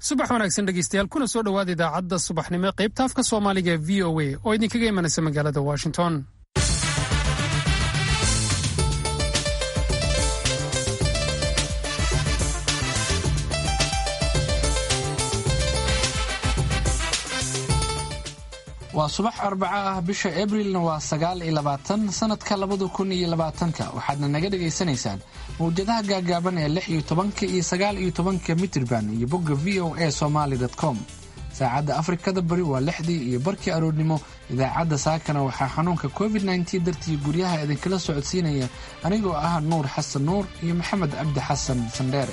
subax wanaagsan dhegeystayaal kuna soo dhowaada idaacadda subaxnimo qaybta afka soomaaliga ee v o a oo idinkaga imanaysa magaalada washington waa subax arbaco ah bisha abrilna waa sagaal iyo labaatan sanadka labada kun iyo labaatanka waxaadna naga dhagaysanaysaan mawjadaha gaagaaban ee lix iyo tobanka iyo sagaal iyo tobanka mitirban iyo bogga v o a somaali com saacadda afrikada bari waa lixdii iyo barkii aroornimo idaacadda saakana waxaa xanuunka covid nteen dartii guryaha idinkala socodsiinaya anigoo ah nuur xasan nuur iyo maxamed cabdi xasan sandheere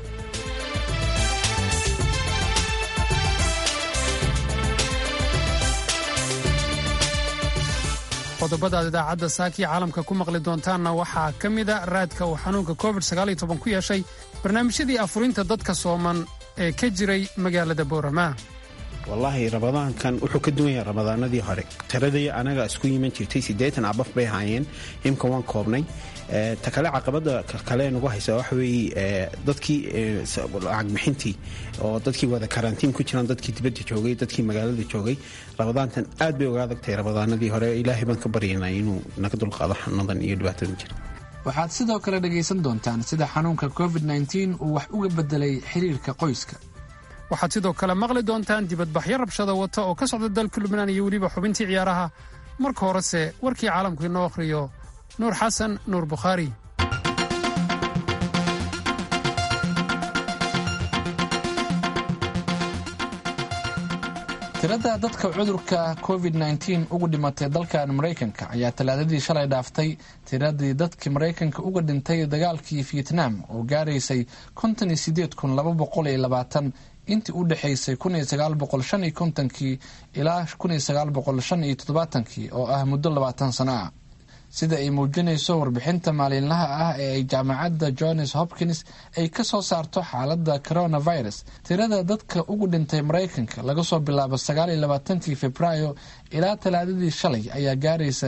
qodobadaad idaacadda saakiya caalamka ku maqli doontaanna waxaa ka mida raadka uu xanuunka covid ku yeeshay barnaamijyadii afurinta dadka sooman ee ka jiray magaalada boorama wallaahi ramadaankan wuxuu ka duwan yahay ramadaanadii hore tiradii anaga isku yiman jirtay siddeetan abaf bay haayeen imka waan koobnay ta kale caqabada kale nagu haysa waxa weeye dadkii lacag bixintii oo dadkii wada karantiin ku jiraan dadkii dibadda joogay dadkii magaalada joogay ramadaantan aad bay uga adagtahay ramadaanadii hore ilaahay baan ka baryanaa inuu naga dulqaado xanadan iyo dhibaatadan jira waxaad sidoo kale dhagaysan doontaan sida xanuunka covid uu wax uga bedelay xiriirka qoyska waxaad sidoo kale maqli doontaan dibadbaxyo rabshada wata oo ka socda dalka lubnaan iyo weliba xubintii ciyaaraha marka horese warkii caalamku inoo akhriyo nuur xasan nuur bukhaari tirada dadka cudurka covid ugu dhimatay dalkan maraykanka ayaa talaadadii shalay dhaaftay tiradii dadkii maraykanka uga dhintay dagaalkii vietnam oo gaaraysay intii u dhexaysay kii ilaa kii oo ah muddo labaatan sano ah sida ay muujinayso warbixinta maalinlaha ah ee ay jaamacadda johns hopkins ay ka soo saarto xaaladda coronavirus tirada dadka ugu dhintay maraykanka laga soo bilaabo kii februaayo ilaa talaadadii shalay ayaa gaaraysa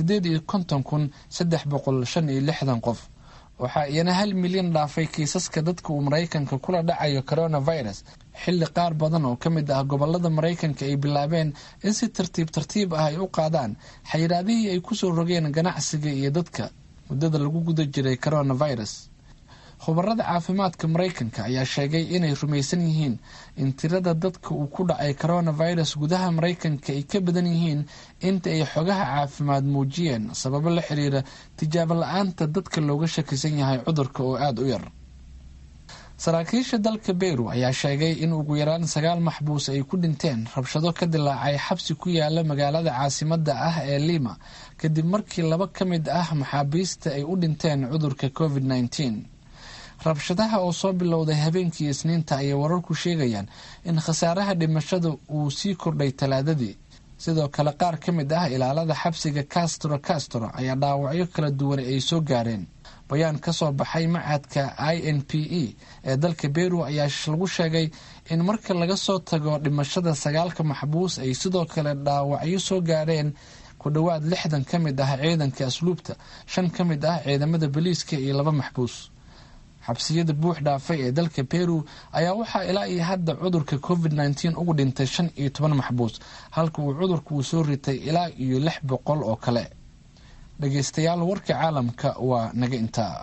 qof waxaa iyana hal milyan dhaafay kiisaska dadka uu maraykanka kula dhacayo coronavirus xilli qaar badan oo ka mid ah gobolada maraykanka ay bilaabeen in si tartiib tartiib ah ay u qaadaan xayiraadihii ay kusoo rogeen ganacsiga iyo dadka muddada lagu guda jiray coronavirus khubarada caafimaadka maraykanka ayaa sheegay inay rumaysan yihiin in tirada dadka uu ku dhacay coronavirus gudaha maraykanka ay ka badan yihiin inta ay xogaha caafimaad muujiyeen sababo la xiriira tijaabo la-aanta dadka looga shakisan yahay cudurka oo aada u yar saraakiisha dalka beyru ayaa sheegay in ugu yaraan sagaal maxbuus ay ku dhinteen rabshado ka dilaacay xabsi ku yaala magaalada caasimada ah ee lima kadib markii laba ka mid ah maxaabiista ay u dhinteen cudurka covid rabshadaha oo soo bilowday habeenkii isniinta ayay wararku sheegayaan in khasaaraha dhimashada uu sii kordhay talaadadii sidoo kale qaar ka mid ah ilaalada xabsiga castro castro ayaa dhaawacyo kala duwan ay soo gaareen bayaan ka soo baxay macadka i n p e ee dalka beru ayaa lagu sheegay in marka laga soo tago dhimashada sagaalka maxbuus ay sidoo kale dhaawacyo soo gaareen ku dhowaad lixdan ka mid ah ciidanka asluubta shan ka mid ah ciidamada boliiska iyo laba maxbuus xabsiyada buux dhaafay ee dalka beru ayaa waxaa ilaa iyo hadda cudurka covid ugu dhintay shan iyo toban maxbuus halka uu cudurka uu soo ritay ilaa iyo lix boqol oo kale dhageystayaal warka caalamka waa naga intaa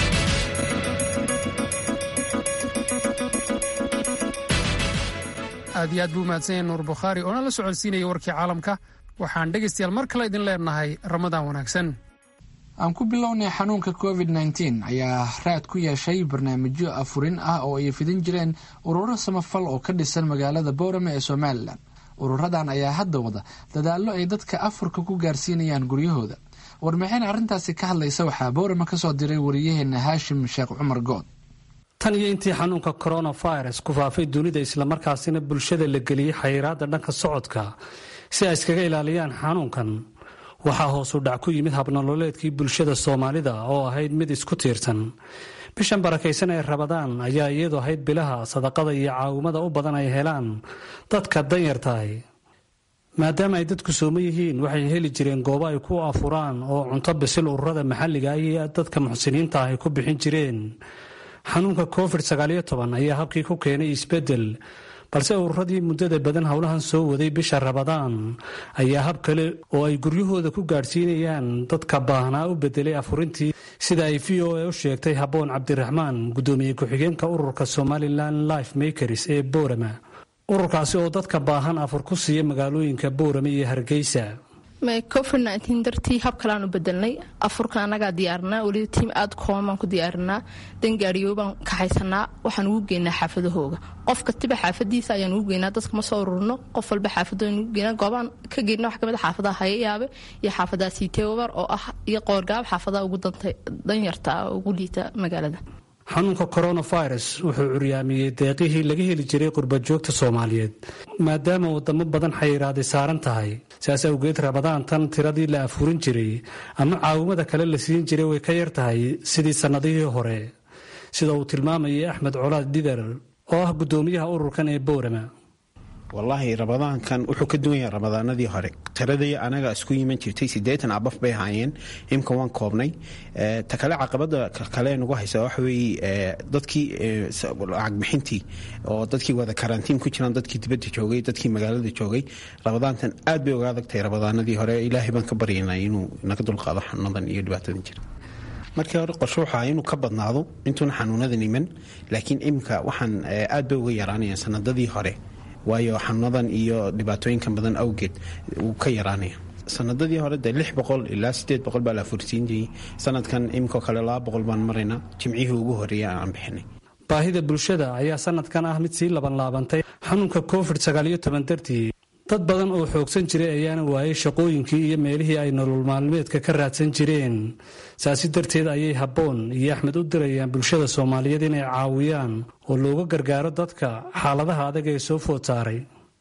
aad iyo aad buu mahadsan yahay nuur bukhaari oona la socodsiinaya warkii caalamka waxaan dhegaystayaal mar kale idin leenahay ramadaan wanaagsan aan ku bilownay xanuunka covid ayaa raad ku yeeshay barnaamijyo afurin ah oo ay fidin jireen ururo samafal oo ka dhisan magaalada boorame ee somalilan ururadan ayaa hadda wada dadaallo ay dadka afurka ku gaarsiinayaan guryahooda warmaxeen arrintaasi ka hadlaysa waxaa boorame kasoo diray wariyaheena haashim sheekh cumar good tan iyo intii xanuunka coronavirus ku faafay dunida islamarkaasina bulshada la geliyey xayiraadda dhanka socodka si ay iskaga ilaaliyaan xanuunkan waxaa hoosu dhac ku yimid habnololeedkii bulshada soomaalida oo ahayd mid isku tiirsan bishan barakaysan ee rabadaan ayaa iyadu ahayd bilaha sadaqada iyo caawimada u badan ay helaan dadka danyartahay maadaama ay dadku soomo yihiin waxay heli jireen goobo ay ku afuraan oo cunto bisil ururada maxalliga ah iyo dadka muxsiniinta ah ay ku bixin jireen xanuunka covid ayaa habkii ku keenay isbedel balse ururadii muddada badan howlahan soo waday bisha rabadaan ayaa hab kale oo ay guryahooda ku gaadhsiinayaan dadka baahnaa u bedelay afurintii sida ay v o a u sheegtay habboon cabdiraxmaan guddoomiye ku-xigeenka ururka somalilan life makers ee boorama ururkaasi oo dadka baahan afur ku siiya magaalooyinka boorama iyo hargeysa covid nteen dartii hab kaleaan u bedelnay afurka annagaa diyaarinaa weliba tiim aada kooban baan ku diyaarinaa dangaariyo baan kaxaysanaa waxaan ugu geynaa xaafadahooga qof kastiba xaafadiisa ayaan ugu geynaa dadka ma soo ururno qof walba xaafadooan ugu geynaa goobaan ka geyna wax kamid xaafadaha hayayaabe iyo xaafadaha siiteobar oo ah iyo qoorgaab xaafadaha ugu danyarta ugu liita magaalada xanuunka coronavirus wuxuu curyaamiyey deeqihii laga heli jiray qurbajoogta soomaaliyeed maadaama wadamo badan xayiraaday saaran tahay sidaas awgeed rabadaan tan tiradii la afurin jiray ama caawimada kale la siin jiray way ka yar tahay sidii sannadihii hore sida uu tilmaamayay axmed colaad dhidar oo ah guddoomiyaha ururkan ee boorama wallaahi rabadaankan wuxuu ka duwan yahay ramadaanadii hore tiradii anaga isku yiman jirtay siddeetan abaf bay ahaayeen imka waan koobnay ta kale caqabada kale nagu haysa waxa weeye dadkii lacagbixintii oo dadkii wada karantiin ku jiraan dadkii dibadda joogay dadkii magaalada joogay rabadaantan aad bay uga adagtahay ramadaanadii hore ilaahay baan ka baryaynaa inuu naga dulqaado xanuunadan iyo dhibaatadan jira markii hore qorsho waxaa inuu ka badnaado intuuna xanuunadan iman laakiin imika waxaan aad bay uga yaraanayaan sanadadii hore waayo xanuunadan iyo dhibaatooyinkan badan awgeed wuu ka yaraanaya sanadadii hore dee lix boqol ilaa sideed boqol baa la fursiinayay sanadkan imikoo kale laba boqol baan maraynaa jimcihii ugu horreeya aan bixinay baahida bulshada ayaa sanadkan ah mid sii labanlaabantay xanuunka covid sagaaliyo toban dartii dad badan oo xoogsan jiray ayaana waayay shaqooyinkii iyo meelihii ay nolol maalmeedka ka raadsan jireen saasi darteed ayay habboon iyo axmed u dirayaan bulshada soomaaliyeed inay caawiyaan oo looga gargaaro dadka xaaladaha adag ee soo food saaray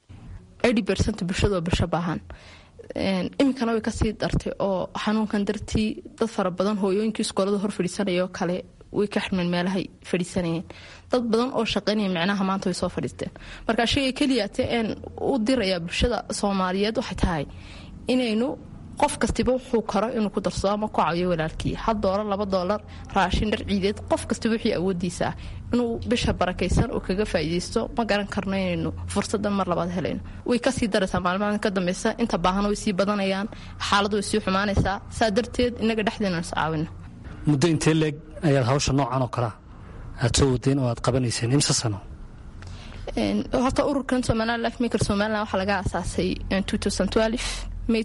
bulshada oo bulsho baahan iminkana way kasii dartay oo xanuunkan dartii dad fara badan hooyooyinkii iskoolada hor fadhiisanayoo kale way ka xirmeen meelahay fadhiisanayeen dad badan oo shaqaynaya micnaha maanta way soo fadhiisteen marka shayga keliyaate een u diraya bulshada soomaaliyeed waxay tahay inaynu qof kastiba wuxuu karo inuu ku darsado ama ku caawiyo walaalkii hal doolar laba doolar raashin dhar ciideed qof kastiba wixii awoodiisa ah inuu bisha barakaysan oo kaga faa'iidaysto ma garan karno inaynu fursadan mar labaad helayno way kasii daraysaa maalmahan ka dambeysa inta baahana way sii badanayaan xaaladu way sii xumaanaysaa saa darteed inaga dhexdeena is caawino muddo intee leeg ayaad hawsha noocan oo kalea aad soo wadeen oo aad qabanayseen imse sano horta ururkan somaliland life maker somaliland waxaa laga aasaasay may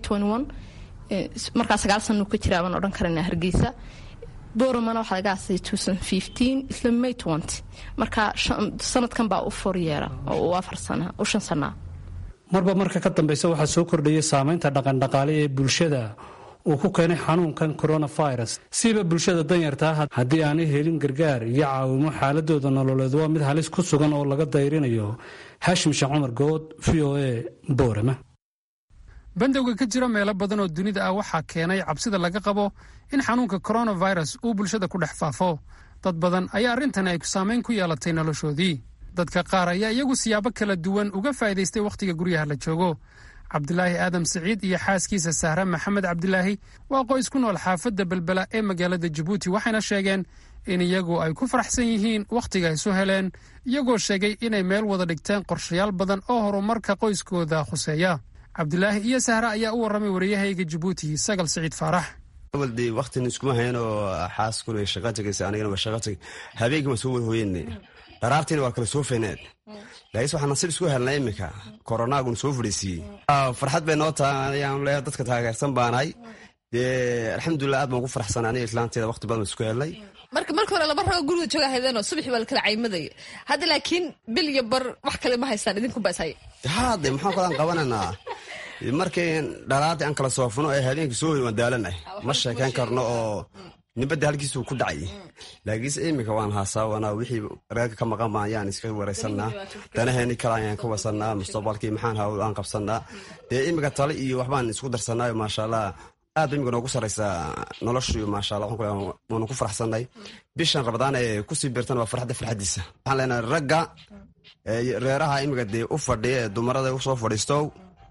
markaa sagaal sana ka jira baan odhan karana hargeysa boramana waxaa laga aasasay isla may marka sanadkan baa u for yeera oo u afar sana u shan sanaa marba marka ka dambeysa waxaa soo kordhaya saameynta dhaqandhaqaale ee bulshada uu ku keenay xanuunkan coronavirus siiba bulshada danyartaa haddii aanay helin gargaar iyo caawimo xaaladooda nololeed waa mid halis ku sugan oo laga dayrinayo haashim sheekh cumar good v o a boorama bandowga ka jira meelo badan oo dunida ah waxaa keenay cabsida laga qabo in xanuunka coronavirus uu bulshada ku dhex faafo dad badan ayaa arrintani ay saamayn ku yeelatay noloshoodii dadka qaar ayaa iyagu siyaabo kala duwan uga faa'iidaystay wakhtiga guryaha la joogo cabdilaahi aadam siciid iyo xaaskiisa sahre maxamed cabdilaahi waa qoys ku nool xaafadda belbela ee magaalada jabuuti waxayna sheegeen in iyagu ay ku faraxsan yihiin wakhtiga ay soo heleen iyagoo sheegay inay meel wada dhigteen qorshayaal badan oo horumarka qoyskooda khuseeya cabdilaahi iyo sahre ayaa u warramay wariyahayga jabuuti sagal siciid faarax awalde waktina iskuma hayan oo xaaskuna way shaqa tegaysa anigana waa shaqa tegay habeenkii waan soo wada hooyenne dharaartiina waa kala soo feyneed laakiinse waxaan nasiib isku helnay iminka koronaaguna soo fadhiisiiyey farxad bay noo tahay ayaan leeyahay dadka taageersan baanahay dee alxamdulilah aad baan ugu faraxsanay aniga islaanteeda waqti badan isku helnay marka marka hore laba rabo guriga jooga haydeenoo subaxii baa la kala caymadaya hadda laakiin bil iyo bar wax kale ma haystaan idinku baa ishaya haade maxaan kalaan qabanaynaa markii dhalaadii aan kala soofno ee habeenkii soo hoy waan daalanay ma sheekayn karno oo nibadda halkiisuu ku dhacay laakiinse iminka waan haasawanaa wixii reerka ka maqan baan ayaan iska waraysanaa danaheeni kale ayaan ka wasanaa mustaqbalkii maxaan hawl aan qabsanaa dee iminka tale iyo waxbaan isku darsanaayo maasha allah aad ba iminka noogu saraysaa noloshu maasha allah waanu ku faraxsanay bishan rabadaan ee kusii beertan waa farxadda farxaddiisa waxaan leenahay ragga reeraha iminka dee u fadhiya ee dumarada usoo fadhiisto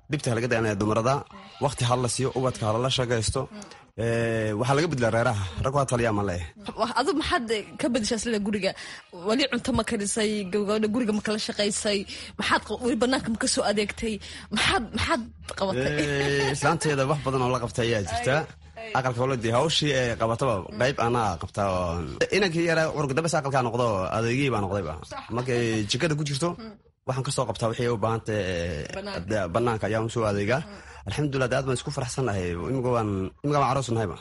dhibta halaga dayanaya dumarada wakti hala siiyo ubadka halala shaqaysto waxaa laga bedlaa reeraha rag waa taliya ma leeh adu maxaad ka bedeshaa sida guriga weli cunto ma karisay gabagabadha guriga ma kala shaqaysay maxaad weli banaanka ma ka soo adeegtay maxaad maxaad qabatay islaanteeda wax badan oo la qabta ayaa jirta aqalka wala dee hawshii ee qabataba qayb anaa qabtaa oo inankii yaraa urgudabes aqalkaa noqdo adeegihii baa noqdayba markay jikada ku jirto waxaan kasoo qabtaa wixii u baahanta banaanka ayaan usoo adeegaa alxamdulilah de aad baan isku faraxsannahay imika waan imika waan aroos nahayba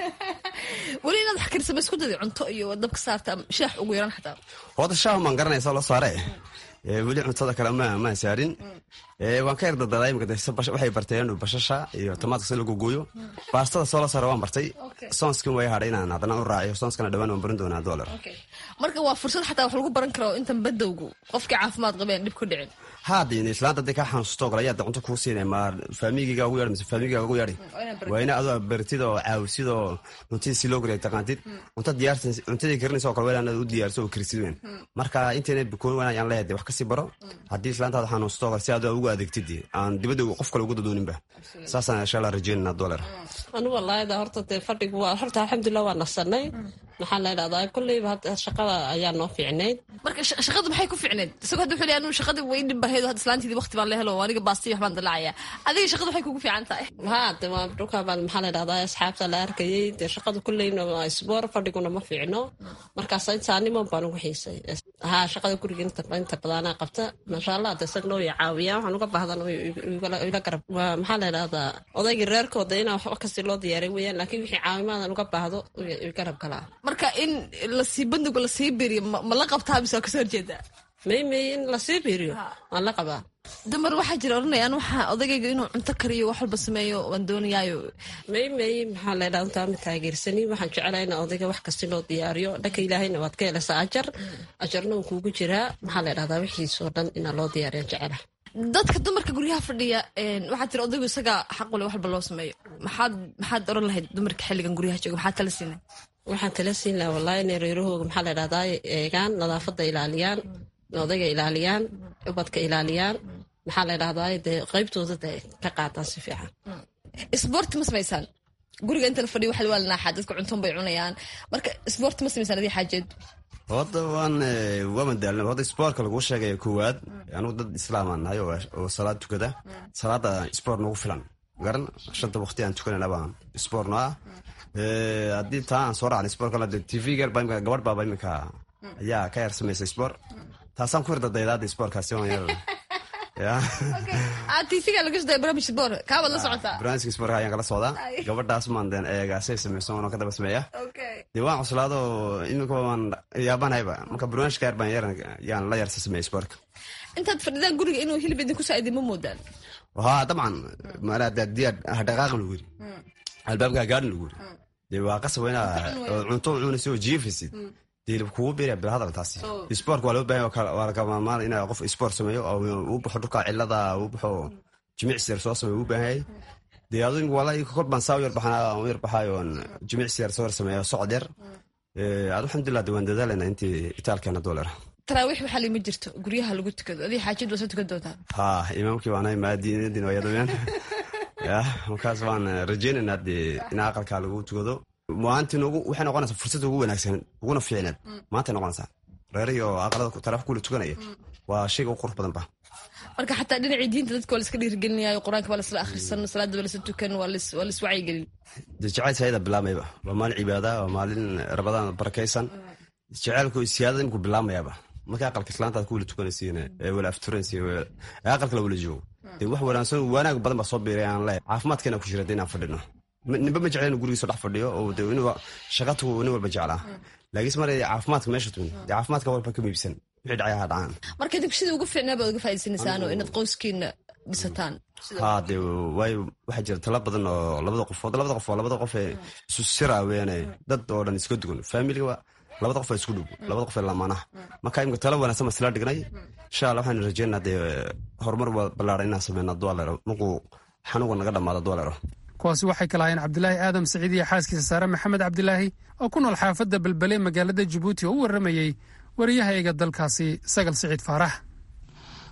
weli inaad wax karisaba isku daday cunto iyo dabka saarta shaax ugu yaran xataa hooda shaah maan garanaysa la saare weli cuntada kale ma maan saarin waan ka yardadadaa imika waxay barteen bashasha iyo tamaadka si lagu gooyo baastada soo la saara waan bartay soonskin way hadhay inaan haddana u raaciyo soonskana dhawaan waan barin doonaa dollar marka waa fursad xataa wax lagu baran karo intan badowgu qofkii caafimaad qabeen dhib ku dhicin haadin islaanta hadday kaa xanuusto kale ayaa cunto kuu siinay ma faamigiga ugu yaadhi mise faamigiga ugu yaadhi waa ina adoo baritid oo caawisid oo cuntadii si loo gariya taqaantid cunta diyaarsa cuntadii karinaysa oo kale waa inaad u diyaarso oo karisid weyn marka intayna bikoon waan ayaan leeyahay wax kasii baro haddii islaantaada xanuusto kale si aad ugu adeegtid aan dibadda qof kale ugu dadooninba saasaan insha allah rajeynana dollar anu walaayada horta dee fadhigu waa horta alxamdulilah waa nasanay maxaa la idhahdaa kolleyba hadda shaqada ayaa noo fiicnayd marka shaqada maxay ku fiicneed isagoo hadda wuxuu leeyahay anu shaqadii way dhib bahayd hadda islaantiidii waqti baan la helo aniga baastii waxbaan dalacayaa adiga shaqada waxay kugu fiican tahay haa de waa dhulkaa baan maxaa la idhahdaa asxaabta la arkayay dee shaqada kolleyna waa isboor fadhiguna ma fiicno markaas intaanimo baan ugu xiisay haa shaqada guriga inta inta badanaa qabta maasha allah de isag noo ya caawiyaa waxaan uga baahdan ila garab maxaa la idhahdaa odaygii reerkooda inaa waxba kasii loo diyaaray weeyaan laakiin wixii caawimaadan uga baahdo garab kalaa marka in lasii bandiga lasii beriyo ma la qabtaa mise waa kasoo horjeedaa may may in lasii beriyo waan la qabaa dumar waxaa jira odhanayaan waxaa odagayga inuu cunto kariyo wax walba sameeyo waan doonayaayo may may maxaa la idhahda intaa ma taageersani waxaan jeclaa in odayga wax kasti loo diyaariyo dhanka ilaahayna waad ka helaysaa ajar ajarna uu kuugu jiraa maxaa la idhahdaa wixiisoo dhan inaa loo diyaariyan jecela dadka dumarka guryaha fadhiya waxaa tiri odaygu isagaa xaqule wax walba loo sameeyo maxaad maxaad oran lahayd dumarka xilligan guryaha jooga maxaad tala siinay waxaan tala siin lahaa wallahi inay reerahooga maxaa la idhahdaa eegaan nadaafadda ilaaliyaan odayga ilaaliyaan ubadka ilaaliyaan maxaa la idhahdaa dee qaybtooda de ka qaataan si fiican isboorti ma samaysaan guriga inta la fadhiyo waxa waa la naaxaa dadka cuntoon bay cunayaan marka isboorti ma samaysaan adii xaajeed horta waan waa madaalna horta isboortka laguu sheegaya koowaad anugu dad islaamaan nahay oo salaad tukada salaada isboort nagu filan garan shanta waqti aan tukanayna baan isboort no ah haddii taa aan soo raacna isboort kale tv gar baa imika gabadh baaba imika ayaa ka yar samaysa isboort taasaan ku yardadaydaada isboortkaasi waan yar tvga laga soo barnaamij sport kaabaad la socotaa barnaamijka sport ayaan kala socdaa gabadhaas maan deen eegaasay samayso waan ka daba sameeya dee waan cuslaado iminka waan yaabanayba marka barnaamijka yar baan yar yaan la yarsa sameeya sportka intaad fadhidaan guriga inuu hilib idinku saaidi ma moodaan haa dabcan maadiyaa hadhaqaaqan lagu yiri albaabka gaadhin lagu yiri dee waa qasab inaa cunto cunaysa oo jiifaysid hilib kugu biiraya bilhadal taasi sportka waa loo bahan waa lagamamaan inaa qof sport sameeyo oo uu baxo dhulka cilada uu baxo jimicsi yar soo sameeyo uu baahan yahay dee adu wala kor baan saa u yar baxana u yar baxaayo oon jimicsi yar soo yar sameeyo socod yar adu alxamdulilah de waan dadaalana intii itaalkeena doolar taraawiix waxaa lima jirto guryaha lagu tukado adii xaajid waa soo tukan doontaa ha imaamkii waanahay maadiinadin waa yadaweyaan ya markaas waan rajeynaynaa dee in aqalkaa lagu tukado maanta noogu waxay noqonaysaa fursad ugu wanaagsan uguna fiicneed maantay noqonaysaa reeriyo aqalada taraaf kula tukanaya waa shayga u qurux badan ba marka xataa dhinacii diinta dadka waa laska dhiirigelinayo qur-aanka waa lasla akhrisan salaada waa lasla tukan waa lis wacyigelin dee jacayl sayada bilaamayba waa maalin cibaada waa maalin rabadaan barakaysan jacaylku siyaadada imku bilaamayaba marka aqalka islaantaad ku wala tukanaysiin ee wala afturanaysiin ee aqalka la wala joogo dee wax wanaagsan wanaag badan baa soo biiray aan leeyahay caafimaadkeena ku jira inaan fadhino ninba ma jecla inu gurigiiso dhex fadhiyo oo de inuu shaqatu nin walba jeclaa laakiinse mar caafimaadka meesha tumin dee caafimaadka walba ka miibsan wixii dhacay ha dhacaan marka idinku sidii ugu fiicnaa baad uga faa'idaysanaysaan oo inaad qoyskiina dhisataan haa dee waayo waxaa jira tala badan oo labada qofood labada qof waa labada qof ee isu sira weene dad oo dhan iska dugan faamiliga labada qof waa isku dhow labada qof ee lamaanaha marka imika tala wanaagsan baan isla dhignay insha allah waxaan rajeynaa dee horumar ballaaran inaan sameynaa dualero markuu xanuunka naga dhamaado dualero kuwaasi waxay kala hayeen cabdilaahi aadam saciid iyo xaaskiisa saare maxamed cabdilaahi oo ku nool xaafadda belbele magaalada jabuuti oo u warramayey wariyahayga dalkaasi sagal siciid faarax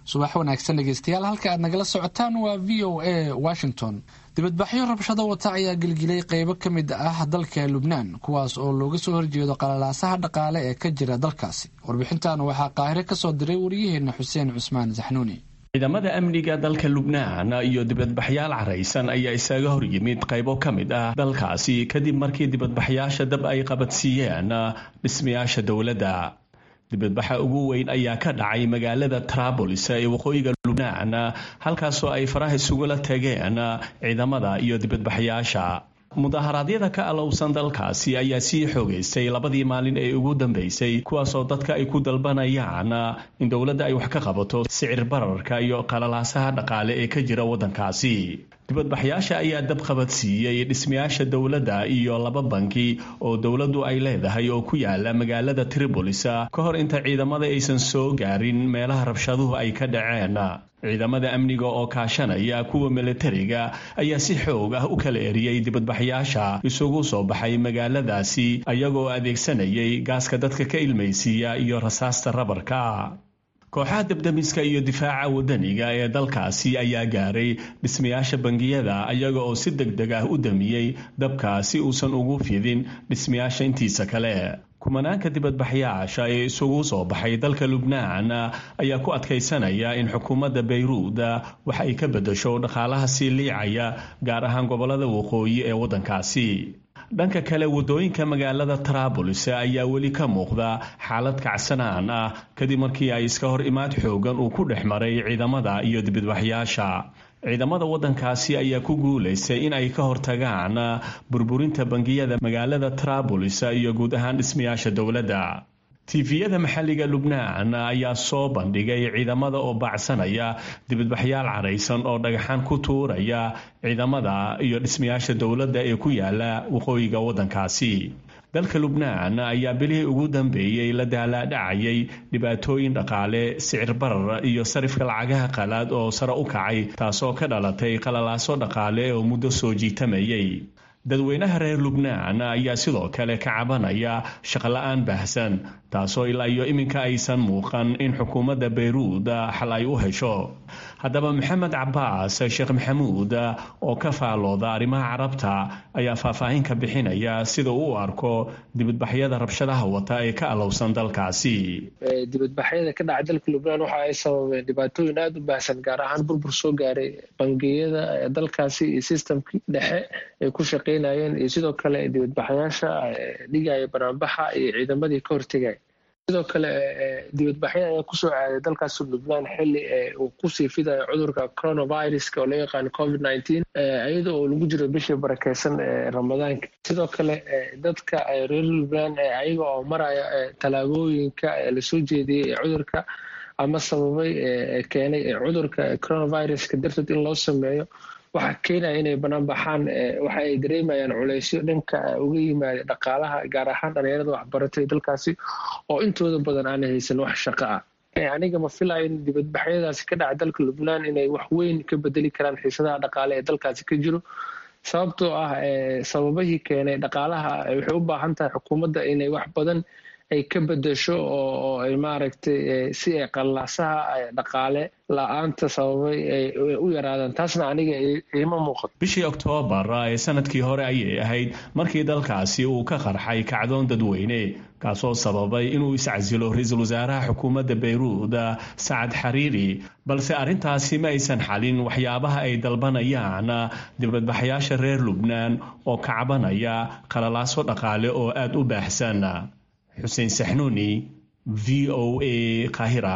subax wanaagsan dhegeystayaal halka aad nagala socotaan waa v o a washington dibadbaxyo rabshado wata ayaa gelgilay qeybo ka mid ah dalka lubnaan kuwaas oo looga soo horjeedo qalalaasaha dhaqaale ee ka jira dalkaasi warbixintan waxaa qaahire kasoo diray wariyaheena xuseen cusmaan saxnuuni ciidamada amniga dalka lubnaan iyo dibadbaxyaal caraysan ayaa isaga hor yimid qaybo ka mid ah dalkaasi kadib markii dibadbaxyaasha dab ay qabadsiiyeen dhismayaasha dowladda dibadbaxa ugu weyn ayaa ka dhacay magaalada traabolis ee waqooyiga lubnaan halkaasoo ay faraha isugula tageen ciidamada iyo dibadbaxyaasha mudaharaadyada ka alowsan dalkaasi ayaa sii xoogaystay labadii maalin ee ugu dambeysay kuwaasoo dadka ay ku dalbanayaan in dowladda ay wax ka qabato sicir bararka iyo qalalaasaha dhaqaale ee ka jira waddankaasi dibadbaxyaasha ayaa dab qabadsiiyey dhismayaasha dowladda iyo laba banki oo dowladdu ay leedahay oo ku yaala magaalada tribolis ka hor inta ciidamada aysan soo gaarin meelaha rabshaduhu ay ka dhaceen ciidamada amniga oo kaashanaya kuwa militariga ayaa si xoog ah u kala eriyey dibadbaxyaasha isugu soo baxay magaaladaasi ayagoo adeegsanayay gaaska dadka ka ilmaysiiya iyo rasaasta rabarka kooxaha dabdamiska iyo difaaca wadaniga ee dalkaasi ayaa gaaray dhismayaasha bangiyada ayaga oo si deg deg ah u damiyey dabka si uusan ugu fidin dhismayaasha intiisa kale kumanaanka dibadbaxyaasha ee isugu soo baxay dalka lubnaan ayaa ku adkaysanaya in xukuumadda bayruud wax ay ka beddesho dhaqaalaha sii liicaya gaar ahaan gobollada waqooyi ee waddankaasi dhanka kale waddooyinka magaalada traabolis ayaa weli ka muuqda xaalad kacsanaan ah kadib markii ay iska hor imaad xoogan uu ku dhex maray ciidamada iyo dibadbaxyaasha ciidamada waddankaasi ayaa ku guulaystay in ay ka hortagaan burburinta bangiyada magaalada traabolis iyo guud ahaan dhismayaasha dowladda tifiyada maxalliga lubnaan ayaa soo bandhigay ciidamada oo baacsanaya dibadbaxyaal caraysan oo dhagaxaan ku tuuraya ciidamada iyo dhismayaasha dowladda ee ku yaala waqooyiga waddankaasi dalka lubnaan ayaa bilihii ugu dambeeyey la daalaadhacayay dhibaatooyin dhaqaale sicir barar iyo sarifka lacagaha qalaad oo sare u kacay taasoo ka dhalatay qalalaaso dhaqaale oo muddo soo jiitamayay dadweynaha reer lubnaan ayaa sidoo kale ka cabanaya shaqola-aan baahsan taasoo ilaa iyo iminka aysan muuqan in xukuumadda bayruud xal ay u hesho haddaba maxamed cabaas sheekh maxamuud oo ka faalooda arrimaha carabta ayaa faahfaahin ka bixinaya sida uu u arko dibadbaxyada rabshadaha wata ee ka alowsan dalkaasi dibadbaxyada ka dhacay dalka lubnaan waxa ay sababeen dhibaatooyin aada u baahsan gaar ahaan burbur soo gaaray bangiyada dalkaasi iyo sistamkii dhexe ay ku shaqeynayeen iyo sidoo kale dibadbaxyaasha dhigaya banaanbaxa iyo ciidamadii ka hortegaya sidoo kale dibadbaxyo ayaa kusoo aaday dalkaas lubnaan xili uu kusii fidayo cudurka coronaviruska oo loo yaqaano covid nineteen iyada oo lagu jiro bishii barakeysan ramadaanka sidoo kale dadka reer lubnaan ayaga oo maraya tallaabooyinka lasoo jeediyey ee cudurka ama sababay keenay cudurka coronaviruska darteed in loo sameeyo waxaa keenaya inay banaan baxaan waxa ay dareemayaan culeysyo dhanka uga yimaada dhaqaalaha gaar ahaan dhalinyarada waxbaratay dalkaasi oo intooda badan aanay haysan wax shaqo ah aniga ma filayo in dibadbaxyadaasi ka dhaca dalka lubnaan inay wax weyn ka bedeli karaan xiisadaha dhaqaale ee dalkaasi ka jiro sababtoo ah sababahii keenay dhaqaalaha waxay u baahan tahay xukuumadda inay wax badan ay ka bedesho oo ay maaragtay si ay qallaasaha dhaqaale la-aanta sababay ay u yaraadaan taasna aniga iima muuqato bishii oktoobar ee sanadkii hore ayay ahayd markii dalkaasi uu ka qarxay kacdoon dadweyne kaasoo sababay inuu iscasilo ra-iisul wasaaraha xukuumadda bayruud sacad xariiri balse arrintaasi ma aysan xalin waxyaabaha ay dalbanayaan dibadbaxyaasha reer lubnaan oo kacbanaya qalalaaso dhaqaale oo aada u baahsan xuseen saxnuuni v o a kahira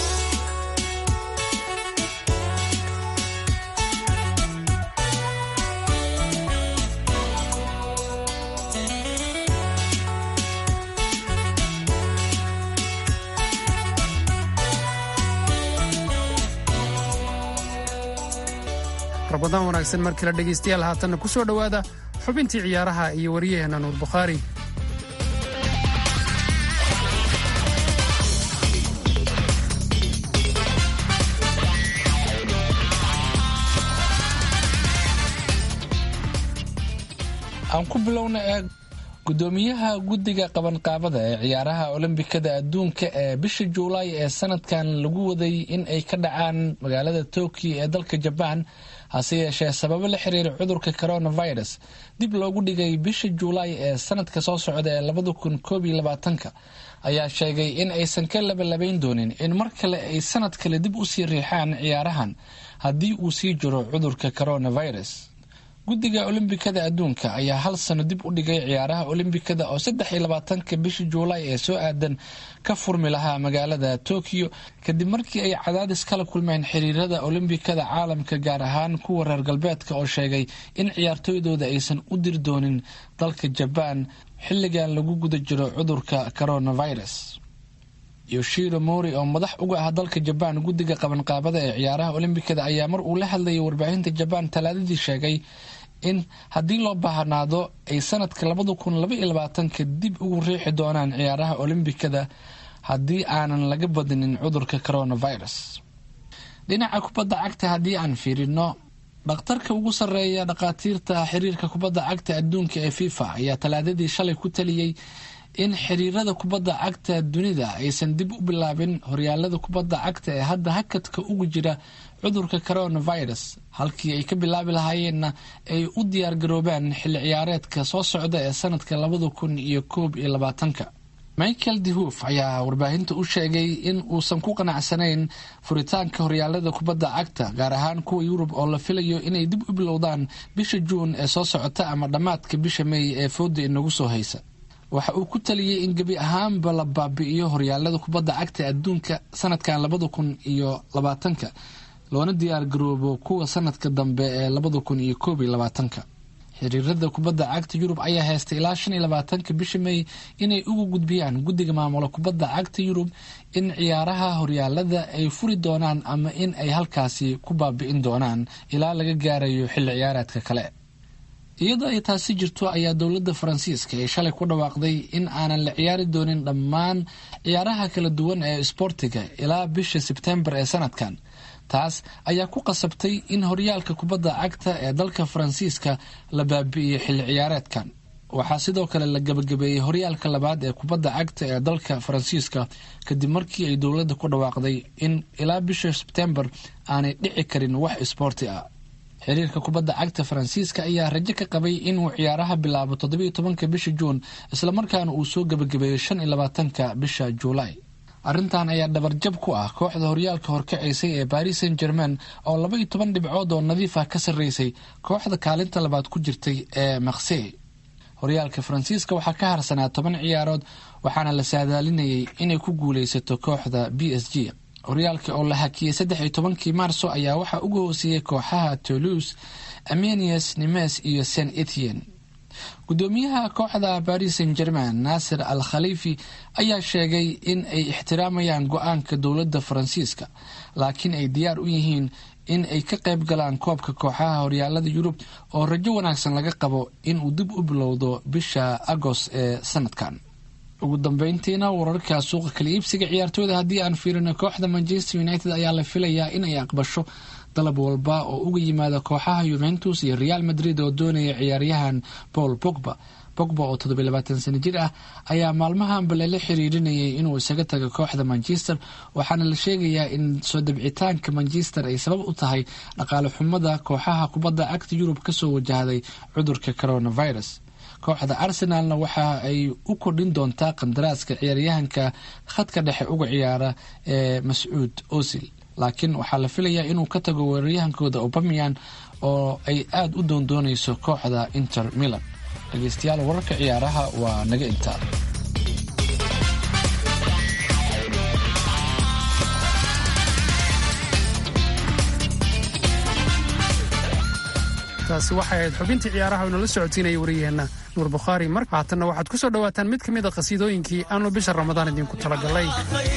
rabadaan wanaagsan mar kale dhegaystayaal haatanna ku soo dhowaada xubintii ciyaaraha iyo wariyaheenna nuur bukhaari aan ku bilowna eeg gudoomiyaha guddiga qabanqaabada ee ciyaaraha olombikada adduunka ee bisha juulaay ee sanadkan lagu waday in ay ka dhacaan magaalada tokyo ee dalka jabaan hase yeeshee sababo la xiriira cudurka coronavirus dib loogu dhigay bisha juulaay ee sanadka soo socda ee labada kun koob iyo labaatanka ayaa sheegay in aysan ka labalabayn doonin in mar kale ay sanad kale dib usii riixaan ciyaarahan haddii uu sii jiro cudurka coronavirus guddiga olombikada adduunka ayaa hal sano dib u dhigay ciyaaraha olombikada oo saddex iyo labaatanka bisha juulaay ee soo aadan ka furmi lahaa magaalada tokyo kadib markii ay cadaadis kala kulmeen xiriirada olombikada caalamka gaar ahaan kuwa reer galbeedka oo sheegay in ciyaartooydooda aysan u diri doonin dalka jabaan xilligan lagu guda jiro cudurka coronavirus yoshiro mori oo madax uga ah dalka jabaan guddiga qabanqaabada ee ciyaaraha olombikada ayaa mar uu la hadlayay warbaahinta jabaan talaadadii sheegay in haddii loo baahnaado ay sanadka labada kun laba iyo labaatanka dib ugu riixi doonaan ciyaaraha olombikada haddii aanan laga badinin cudurka coronavirus dhinaca kubadda cagta haddii aan fiirino dhakhtarka ugu sarreeya dhakhaatiirta xiriirka kubadda cagta adduunka ee fifa ayaa talaadadii shalay ku taliyey in xiriirada kubadda cagta dunida aysan dib u bilaabin horyaalada kubadda cagta ee hadda hakadka ugu jira cudurka coronavirus halkii ay ka bilaabi lahaayeenna ay u diyaargaroobaan xilli ciyaareedka soo socda ee sanadka labada kun iyo koob iyo labaatanka michael dehoof ayaa warbaahinta u sheegay in uusan ku qanacsanayn furitaanka horyaalada kubadda cagta gaar ahaan kuwa yurub oo la filayo inay dib u bilowdaan bisha juun ee soo socota ama dhammaadka bisha meey ee fooda inagu soo haysa waxa uu ku taliyey in gebi ahaanba la baabi'iyo horyaalada kubadda cagta adduunka sanadkan labada kun iyo labaatanka loona diyaar garoobo kuwa sanadka dambe ee labada kun iyo koob iyo labaatanka xiriirada kubadda cagta yurub ayaa heystay ilaa shan iyo labaatanka bisha may inay ugu gudbiyaan guddiga maamula kubadda cagta yurub in ciyaaraha horyaalada ay furi doonaan ama in ay halkaasi ku baabi'in doonaan ilaa laga gaarayo xilli ciyaareedka kale iyadoo ay taasi jirto ayaa dowladda faransiiska ay shalay ku dhawaaqday in aanan la ciyaari doonin dhammaan ciyaaraha kala duwan ee isboortiga ilaa bisha sebtembar ee sanadkan taas ayaa ku qasabtay in horyaalka kubadda cagta ee dalka faransiiska la baabi'iyey xilli ciyaareedkan waxaa sidoo kale la gabagabeeyey horyaalka labaad ee kubadda cagta ee dalka faransiiska kadib markii ay dowladda ku dhawaaqday in ilaa bisha sebtembar aanay dhici karin wax isboorti ah xiriirka kubadda cagta faransiiska ayaa rajo ka qabay inuu ciyaaraha bilaabo toddobiyo tobanka bisha juun islamarkaana uu soo gabagabeeyo shan iyo labaatanka bisha juulaay arrintan ayaa dhabarjab ku ah kooxda horyaalka horkacaysay ee baris saint germain oo laba iyo toban dhibcood oo nadiif ah ka sarreysay kooxda kaalinta labaad ku jirtay ee maksey horyaalka faransiiska waxaa ka harsanaa toban ciyaarood waxaana la saadaalinayay inay ku guuleysato kooxda b s g horyaalka oo la hakiyey saddex iyo tobankii maarso ayaa waxaa uga hooseeyey kooxaha toulouse amenius nimes iyo saint etienne gudoomiyaha kooxda baris saint germain naasir al khaliifi ayaa sheegay in ay ixtiraamayaan go-aanka dowladda faransiiska laakiin ay diyaar u yihiin in ay ka qayb galaan koobka kooxaha horyaalada yurub oo rajo wanaagsan laga qabo inuu dib u bilowdo bisha agost ee sanadkan ugu dambeyntiina wararka suuqa kala iibsiga ciyaartooyda haddii aan fiirino kooxda manchester united ayaa la filayaa in ay aqbasho dalab walba oo uga yimaada kooxaha yuventus iyo real madrid oo doonaya ciyaaryahan paul bogba bogba oo toddobiy labaatan sano jir ah ayaa maalmahanba lala xiriirinayay inuu isaga tago kooxda manchester waxaana la sheegayaa in soo dabcitaanka manchester ay sabab u tahay dhaqaale xumada kooxaha kubadda cagta yurub kasoo wajahday cudurka coronavirus kooxda arsenalna waxa ay u kordhin doontaa qandaraaska ciyaaryahanka khadka dhexe uga ciyaara ee mascuud osil laakiin waxaa la filayaa inuu ka tago weeraryahankooda obamian oo ay aada u doondoonayso kooxda inter milan dhegeystayaal wararka ciyaaraha waa naga intaa taasi waxay ahayd xubintii ciyaaraha oo nala socotiinaya wariyaheenna nuur bukhaari mar haatanna waxaad ku soo dhowaataan mid ka mid a qhasiidooyinkii aanu bisha ramadaan idinku talagalay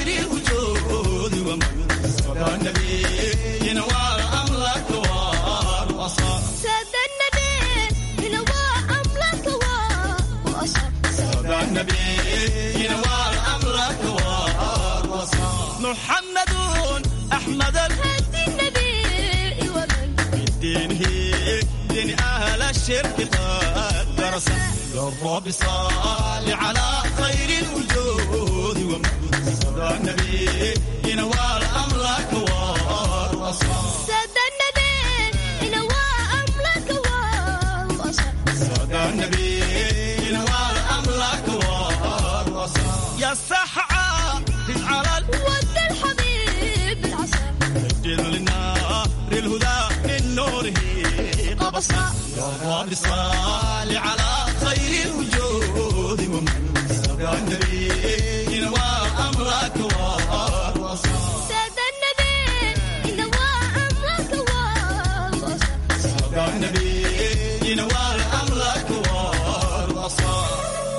محمد أحمد الهدي النبي ومن دينه دين أهل الشرك قد درس يا رب صل على خير الوجود ومن صدى النبي ينوال أمرك والوصال سادة النبي ينوى أمرك والوصال صدى النبي ينوال أمرك والوصال يا سحعة على ود الحبيب العصا الجل للنار الهدى من نوره قبصا يا رب صل على خير الوجود ومن صدى النبي ينوى أمرك والوصال سادة النبي ينوى أمرك والوصال صدى النبي ينوى أمرك والوصال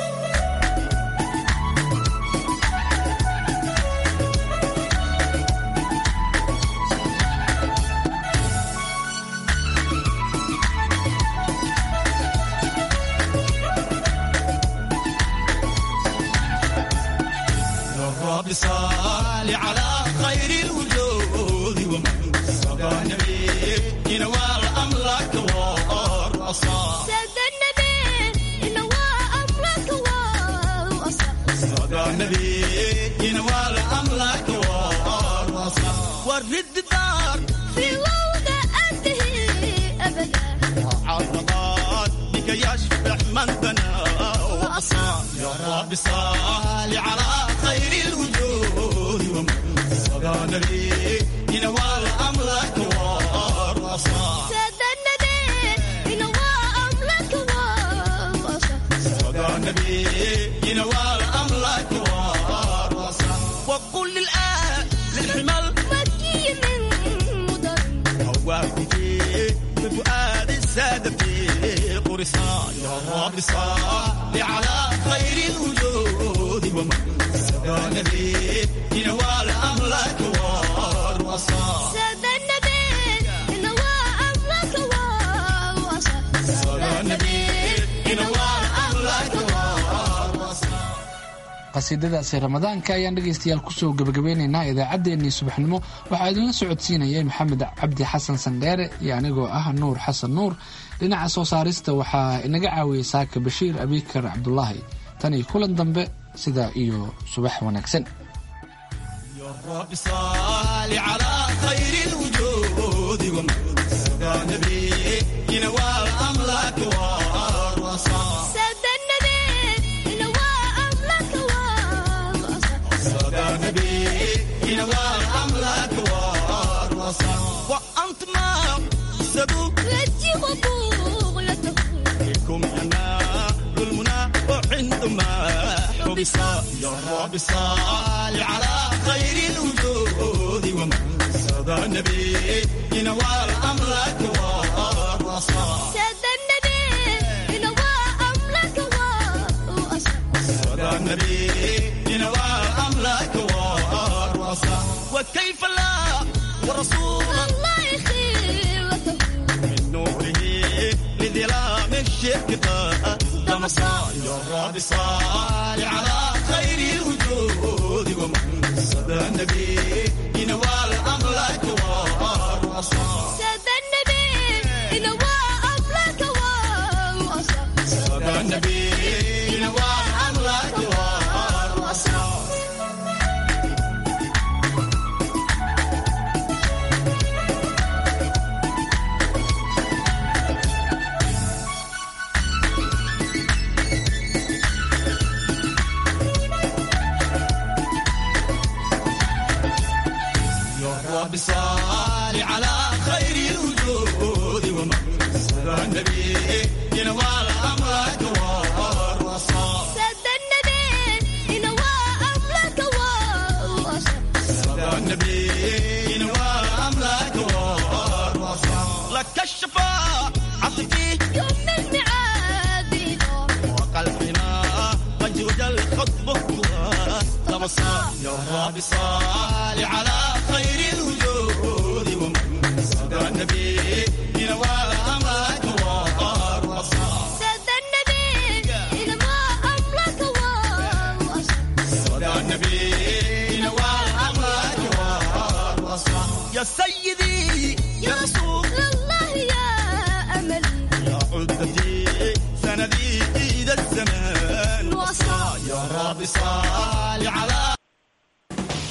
يا رب صل على خير الوجود ومن صدى النبي ينوال أمرك والرصاص سادة النبي ينوى أمرك والوصال صدى النبي ينوال أمرك والرصاص ورد دار في وضع أنتهي أبدا عرضات بك يشبع من بنى وأصى يا رب صل على خير الوجود ومن صدى النبي ينوال أمرك والرصاص سادة النبي ينوى أمرك والوصال صدى النبي ينوال أمرك والرصاص وقل للآن للحمل مكي من مدر هواك بفؤاد السادة في قرصان يا رب صل على خير الوجود ومن صدى النبي ينوال أمرك والرصاص سادة النبي ينوى أمرك والوصال صدى النبي ينوال أمرك والرصاص qasiidadaasi ramadaanka ayaan dhegaystayaal kusoo gebagabeynaynaa idaacaddeenii subaxnimo waxaa idinla socodsiinayay maxamed cabdi xasan sandheere iyo anigoo ah nuur xasan nuur dhinaca soo saarista waxaa inaga caawiyey saaka bashiir abikar cabdulaahi tan iyo kulan dambe sidaa iyo subax wanaagsan يا رب صل على خير الوجود ومن صدى النبي ينوال أمرك والرصاص سادة النبي ينوى أمرك والوصال صدى النبي ينوال أمرك والرصاص وأنت ما سبوك رجي وبغلته لكم ينال المنى وعندما حبس يا رب صل على خير الوجود ومن صدى النبي ينوال أمرك والرصاص سادة النبي ينوى أمرك والوصال صدى النبي ينوال أمرك والرصاص وكيف لا ورسول الله يخيرته من نوره لظلام الشرك قدم صال يا رب صال على خير الوجود ومن صدى النبي ينوال أمرك والرصاص سادة النبي ينوى أمرك والوصال صدى النبي ينوال أمرك والرصاص يا رب صل على خير الوجود ومن صدى النبي ينوال أمرك والرصاص سادة النبي ينوى أمرك والوصال صدى النبي ينوال أمرك والرصاص لك الشفاعة فيه يوم الميعاد وقلبنا قد وجل خطبه تبصى يا رب صل على خير الوجود ومن صدى النبي ينوال أمرك والرصاص سادة النبي ينوى أمرك والوصال صدى النبي ينوال أمرك والرصاص يا سيد